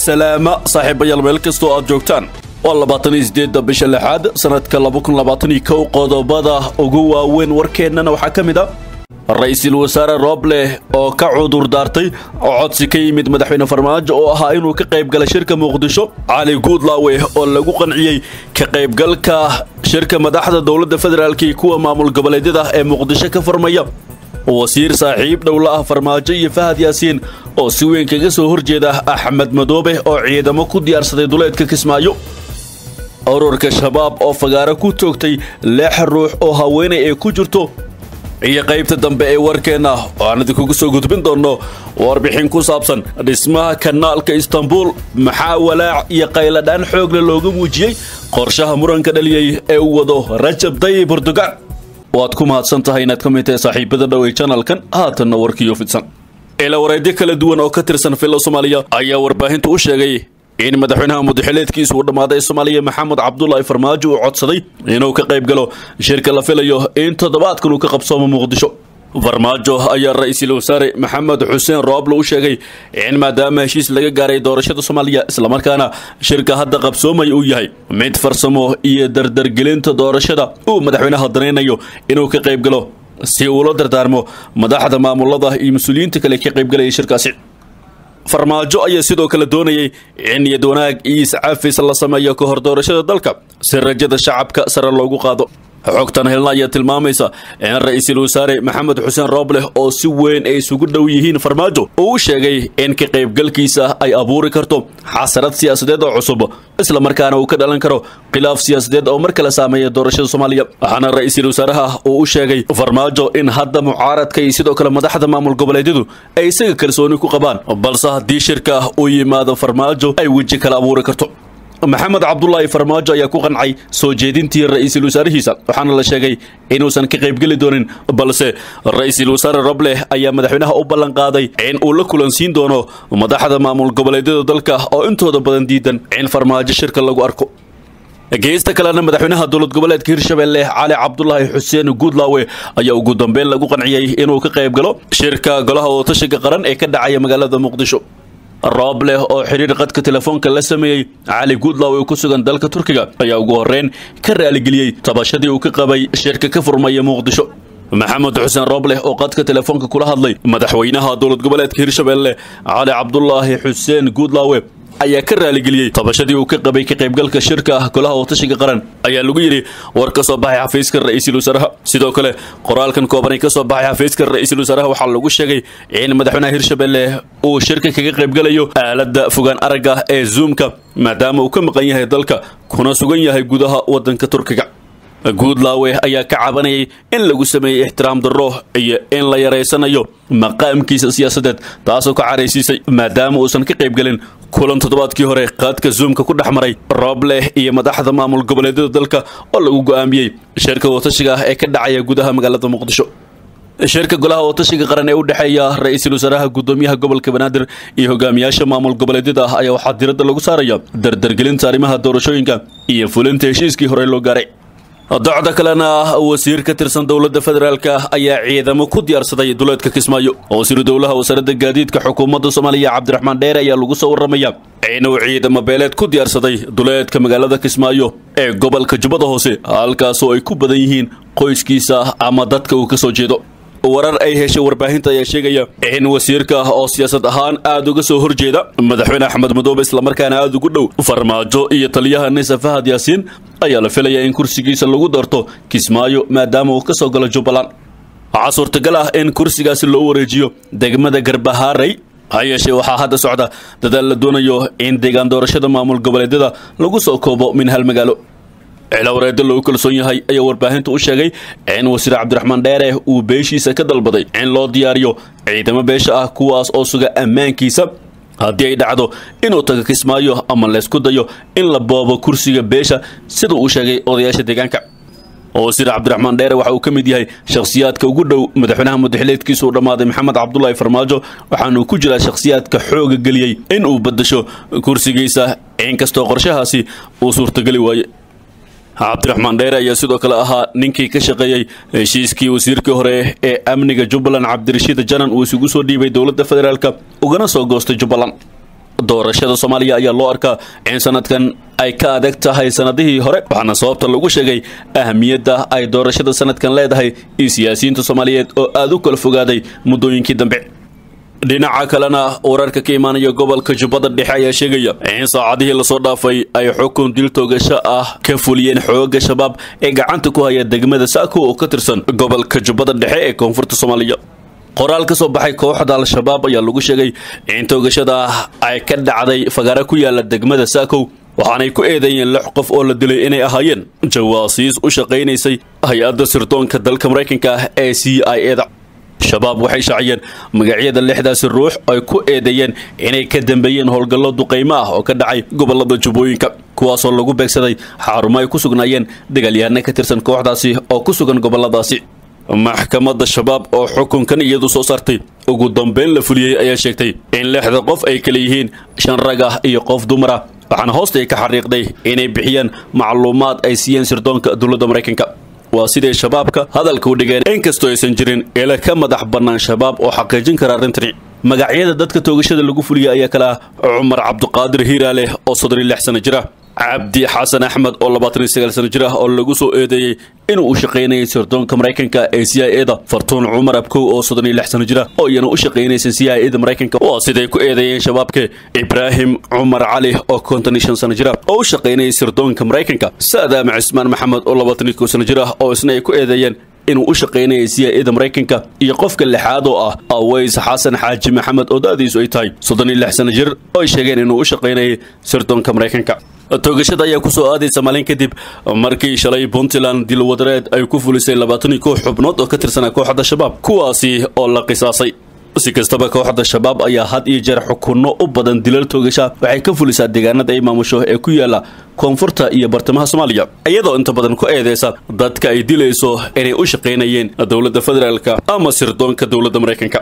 salaama saaxiibayaal meel kastoo aad joogtaan waa labaatan iyo sideedda bisha lixaad sanadka laba kun labaatan iyo kow qodobada ugu waaweyn warkeennana waxaa ka mid a ra-iisul wasaare rooble oo ka cudur daartay codsi ka yimid madaxweyne farmaajo oo ahaa inuu ka qayb gala shirka muqdisho cali guudlaawe oo lagu qanciyey ka qaybgalka shirka madaxda dowladda federaalk iyo kuwa maamul goboleedyada ee muqdisho ka farmaya wasiir saaxiib dhowla ah farmaajo iyo fahad yaasiin oo si weyn kaga soo horjeeda axmed madoobe oo ciidamo ku diyaarsaday duleedka kismaayo ururka shabaab oo fagaaro ku toogtay lix ruux oo haweenay ay ku jirto iyo qaybta dambe ee warkeenna oo aan idinkugu soo gudbin doonno warbixin ku saabsan dhismaha kanaalka istanbul maxaa walaac iyo qayladhaan xoogle looga muujiyey qorshaha muranka dhaliyey ee uu wado rajab tayyib erdogan waad ku mahadsan tahay inaad ka mid tahay saaxiibada dhowey janalkan haatanna warkiyo fidsan ila wareedyo kala duwan oo ka tirsan filla soomaaliya ayaa warbaahintu u sheegay in madaxweynaha mudaxileedkiisa uu dhammaaday soomaaliya maxamed cabdulaahi farmaajo uu codsaday inuu ka qayb galo shirka la filayo in toddobaadkan uu ka qabsoomo muqdisho farmaajo ayaa ra-iisul wasaare maxamed xuseen rooble u sheegay in maadaama heshiis laga gaaray doorashada soomaaliya islamarkaana shirka hadda qabsoomay uu yahay mid farsamo iyo dardargelinta doorashada uu madaxweynaha danaynayo inuu ka qayb galo si uula dardaarmo madaxda maamulada iyo mas-uuliyiinta kale ka qaybgalaya shirkaasi farmaajo ayaa sidoo kale doonayay in niyad wanaag iyo iscafis la sameeyo ka hor doorashada dalka si rajada shacabka sare loogu qaado xogtan helna ayaa tilmaamaysa in ra-iisul wasaare maxamed xuseen rooble oo si weyn ay isugu dhow yihiin farmaajo uu u sheegay in ka qaybgalkiisa ay abuuri karto xasarad siyaasadeed oo cusub islamarkaana uu ka dhalan karo khilaaf siyaasadeed oo mar kale saameeya doorashada soomaaliya waxaana ra-iisul wasaaraha uu u sheegay farmaajo in hadda mucaaradka iyo sidoo kale madaxda maamul goboleedyadu ay isaga kalsooni ku qabaan balse haddii shirka uu yimaado farmaajo ay weji kale abuuri karto maxamed cabdulaahi farmaajo ayaa ku qancay soo jeedintii ra-iisul wasaarihiisa waxaana la sheegay inuusan ka qaybgeli doonin balse ra-iisul wasaare roble ayaa madaxweynaha u ballanqaaday in uu la kulansiin doono madaxda maamul goboleedyada dalka oo intooda badan diidan in farmaajo shirka lagu arko geesta kalena madaxweynaha dowlad goboleedka hirshabelle cali cabdulaahi xuseen guudlaawe ayaa ugu dambeyn lagu qanciyey inuu ka qayb galo shirka golaha ootashiga qaran ee ka dhacaya magaalada muqdisho rooble oo xidhiir qadka telefoonka la sameeyey cali guudlaw ee ku sugan dalka turkiga ayaa ugu horreyn ka raaligeliyey tabashadii uu ka qabay shirka ka furmaya muqdisho maxamed xuseen rooble oo qadka telefoonka kula hadlay madaxweynaha dowlad goboleedka hirshabelle cali cabdulaahi xuseen guudlaawe ayaa ka raaligeliyey tabashadii uu ka qabay ka qaybgalka shirka golaha ootashiga qaran ayaa lagu yidhi war ka soo baxay xafiiska ra-iisul wasaaraha sidoo kale qoraalkan koobanay ka soo baxay xafiiska ra-iisul wasaaraha waxaa lagu sheegay in madaxweynaha hirshabelle uu shirka kaga qaybgalayo aaladda fogaan aragga ee zoomka maadaama uu ka maqan yahay dalka kuna sugan yahay gudaha waddanka turkiga guudlaawe ayaa ka cabanayay in lagu sameeyey ixtiraam darro iyo in la yaraysanayo maqaamkiisa siyaasadeed taasoo ka caraysiisay maadaama uusan ka qaybgelin kulan toddobaadkii hore qaadka zoomka ku dhex maray rooble iyo madaxda maamul goboleedyada dalka oo lagu go'aamiyey shirka watashiga ah ee ka dhacaya gudaha magaalada muqdisho shirka golaha ootashiga qaran ee u dhexeeya ra-iisul wasaaraha guddoomiyaha gobolka banaadir iyo hogaamiyaasha maamul goboleedyada ah ayaa waxaa diradda lagu saaraya dardargelinta arrimaha doorashooyinka iyo fulinta heshiiskii hore loo gaaray docda kalena wasiir ka tirsan dowladda federaalk ayaa ciidamo ku diyaarsaday duleedka kismaayo wasiiru dowlaha wasaaradda gaadiidka xukuumadda soomaaliya cabdiraxmaan dheere ayaa lagu soo warramaya inuu ciidamo beeleed ku diyaarsaday duleedka magaalada kismaayo ee gobolka jubbada hoose halkaasoo ay ku badan yihiin qoyskiisa ama dadka uu ka soo jeedo warar ay heshay warbaahinta ayaa sheegaya in wasiirka oo siyaasad ahaan aad uga soo horjeeda madaxweyne axmed madoobe islamarkaana aad ugu dhow farmaajo iyo taliyaha nisa fahad yaasiin ayaa la filayaa in kursigiisa lagu darto kismaayo maadaama uu ka soo galo jubbaland waxaa suurtagal ah in kursigaasi loo wareejiyo degmada garbahaaray ha yeeshee waxaa hadda socda dadaal la doonayo in deegaan doorashada maamul goboleedyada lagu soo koobo min hal magaalo cilawreedda lagu kalsoon yahay ayaa warbaahintu u sheegay in wasiir cabdiraxmaan dheere uu beeshiisa ka dalbaday in loo diyaariyo ciidamo beesha ah kuwaas oo suga ammaankiisa haddii ay dhacdo inuu tago kismaayo ama laysku dayo in la boobo kursiga beesha sida uu sheegay odayaasha deegaanka wasiir cabdiraxmaan dheere waxa uu ka mid yahay shakhsiyaadka ugu dhow madaxweynaha mudaxileedkiisa uu dhammaaday maxamed cabdulaahi farmaajo waxaanuu ku jiraa shakhsiyaadka xooga geliyey in uu badasho kursigiisa inkastoo qorshahaasi uu suurtageli waaye cabdiraxmaan dheere ayaa sidoo kale ahaa ninkii ka shaqeeyey heshiiskii wasiirkii hore ee amniga jubbaland cabdirashiid janan uu isugu soo dhiibay dowladda federaalk ugana soo goostay jubbaland doorashada soomaaliya ayaa loo arkaa in sanadkan ay ka adag tahay sanadihii hore waxaana sababta lagu sheegay ahamiyadda ay doorashada sanadkan leedahay iyo siyaasiyiinta soomaaliyeed oo aada u kala fogaaday muddooyinkii dambe dhinaca kalena wararka ka imaanaya gobolka jubbada dhexe ayaa sheegaya in saacadihii lasoo dhaafay ay xukun dil toogasho ah ka fuliyeen xooga shabaab ee gacanta ku haya degmada saako oo ka tirsan gobolka jubbada dhexe ee koonfurta soomaaliya qoraal ka soo baxay kooxda al-shabaab ayaa lagu sheegay in toogashada ay ka dhacday fagaare ku yaala degmada saakow waxaanay ku eedeeyeen lix qof oo la dilay inay ahaayeen jawaasiis u shaqaynaysay hay-adda sirdoonka dalka maraykanka ah ee c i eda shabaab waxay shaaciyeen magacyada lixdaasi ruux ay ku eedeeyeen inay ka dambeeyeen howlgallo duqaymo ah oo ka dhacay gobolada jubbooyinka kuwaasoo lagu beegsaday xarumo ay ku sugnaayeen dagaalyahanno ka tirsan kooxdaasi oo ku sugan goboladaasi maxkamadda shabaab oo xukunkan iyadu soo saartay ugu dambeyn la fuliyey ayaa sheegtay in lixda qof ay kala yihiin shan rag ah iyo qof dumar ah waxaana hoosta ay ka xariiqday inay bixiyaan macluumaad ay siiyeen sirdoonka dowladda maraykanka waa siday shabaabka hadalka u dhigeen inkastoo aysan jirin ila ka madax bannaan shabaab oo xaqiijin kara arrintani magacyada dadka toogashada lagu fuliyay ayaa kale ah cumar cabdiqaadir hiiraaleh oo soddon iyo lix sano jira cabdi xasan axmed oo labaatan iyo sagaal sano jir ah oo lagu soo eedeeyey inuu u shaqaynayay sirdoonka maraykanka ee c i eda fartuun cumar abkow oo soddon iyo lix sano jir ah oo iyana u shaqaynaysa c i eda maraykanka waa siday ku eedeeyeen shabaabka ibraahim cumar cali oo konton iyo shan sano jir ah oo u shaqaynayay sirdoonka maraykanka saadaam cismaan maxamed oo labaatan iyo kow sano jir ah oo isna ay ku eedeeyeen inuu u shaqaynayay c i eda maraykanka iyo qofka lixaad oo ah aways xasan xaaji maxamed oo da-diisu ay tahay soddon iyo lix sano jir oo ay sheegeen inuu u shaqaynayay sirdoonka maraykanka toogashada ayaa kusoo aadaysa maalin kadib markii shalay puntland dilwadareed ay ku fulisay labaatan iyo kow xubnood oo ka tirsanaa kooxda shabaab kuwaasi oo la qisaasay si kastaba kooxda shabaab ayaa had iyo jeer xukunno u badan dilal toogasha waxay ka fulisaa deegaanada ay maamusho ee ku yaala koonfurta iyo bartamaha soomaaliya iyadoo inta badan ku eedeysa dadka ay dilayso inay u shaqaynayeen dowladda federaalka ama sirdoonka dowladda maraykanka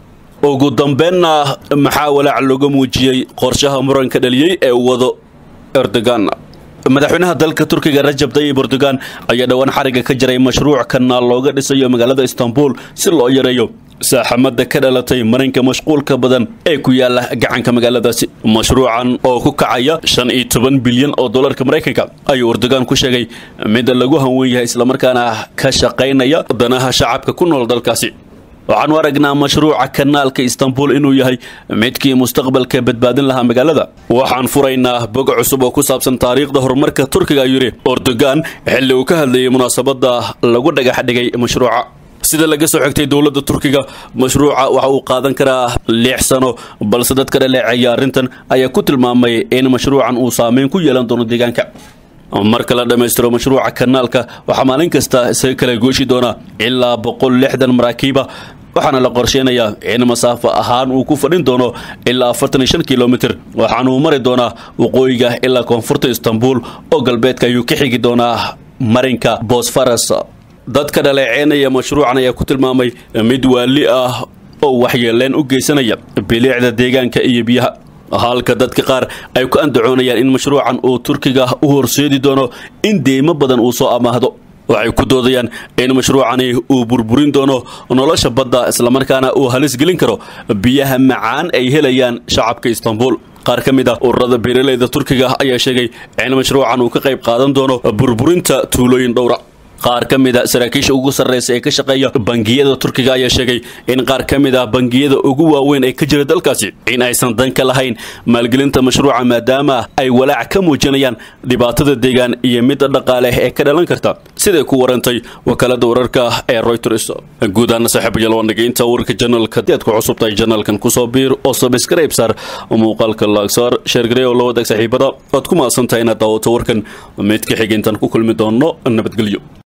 ugu dambeenna maxaa walaac looga muujiyey qorshaha muranka dhaliyey ee wado erdogan madaxweynaha dalka turkiga rajab tayyib erdogan ayaa dhowaan xariga ka jiray mashruuc kanaal looga dhisayo magaalada istanbul si loo yareeyo saaxamada ka dhalatay marinka mashquulka badan ee ku yaala gacanka magaaladaasi mashruucan oo ku kacaya shan iyo toban bilyan oo dolarka maraykanka ayuu erdogan ku sheegay midda lagu hanwen yahay islamarkaana ka shaqaynaya danaha shacabka ku nool dalkaasi waxaanu aragnaa mashruuca kanaalka istanbul inuu yahay midkii mustaqbalka badbaadin lahaa magaalada waxaan furaynaa bog cusub oo ku saabsan taariikhda horumarka turkiga ayuu yidhi erdogan xilli uu ka hadlayay munaasabadda lagu dhagax dhigay mashruuca sida laga soo xigtay dowladda turkiga mashruuca waxa uu qaadan karaa lix sano balse dadka dhaleeceeya arrintan ayaa ku tilmaamay in mashruucan uu saameyn ku yeelan doono deegaanka marka la dhammaystiro mashruuca kanaalka waxaa maalin kasta isaga kala gooshi doona ilaa boqol lixdan maraakiiba waxaana la qorsheynayaa in masaafo ahaan uu ku fadhin doono ilaa afartan iyo shan kilomitir waxaana uu mari doonaa waqooyiga ilaa koonfurta istanbul oo galbeedka ayuu ka xigi doonaa marinka bosfaras dadka dhaleeceynaya mashruucan ayaa ku tilmaamay mid waali ah oo waxyeeleen u geysanaya biliicda deegaanka iyo biyaha halka dadka qaar ay ku andacoonayaan in mashruucan uu turkiga u horseedi doono in deymo badan uu soo amaahdo waxay ku doodayaan in mashruucani uu burburin doono nolosha badda islamarkaana uu halis gelin karo biyaha macaan ay helayaan shacabka istanbul qaar ka mid ah ururada beeraleyda turkiga ayaa sheegay in mashruucan uu ka qayb qaadan doono burburinta tuulooyin dhowra qaar ka mid a saraakiisha ugu sarreysa ee ka shaqeeya bangiyada turkiga ayaa sheegay in qaar ka mid ah bangiyada ugu waaweyn ee ka jira dalkaasi in aysan dan ka lahayn maalgelinta mashruuca maadaama ay walaac ka muujinayaan dhibaatada deegaan iyo midda dhaqaale ee ka dhalan karta siday ku warantay wakaalada wararka ee reuters guud ahaana saaxiibayaal waa dhegeyinta wararka janalka haddii aad ku cusub tahay janalkan kusoo biir oo subscribe saar muuqaalka laagsaar sheergarey oo la wadaag saaxiibada oad ku maasan tahay inaad daawato warkan mid ka xigeentan ku kulmi doono nabadgelyo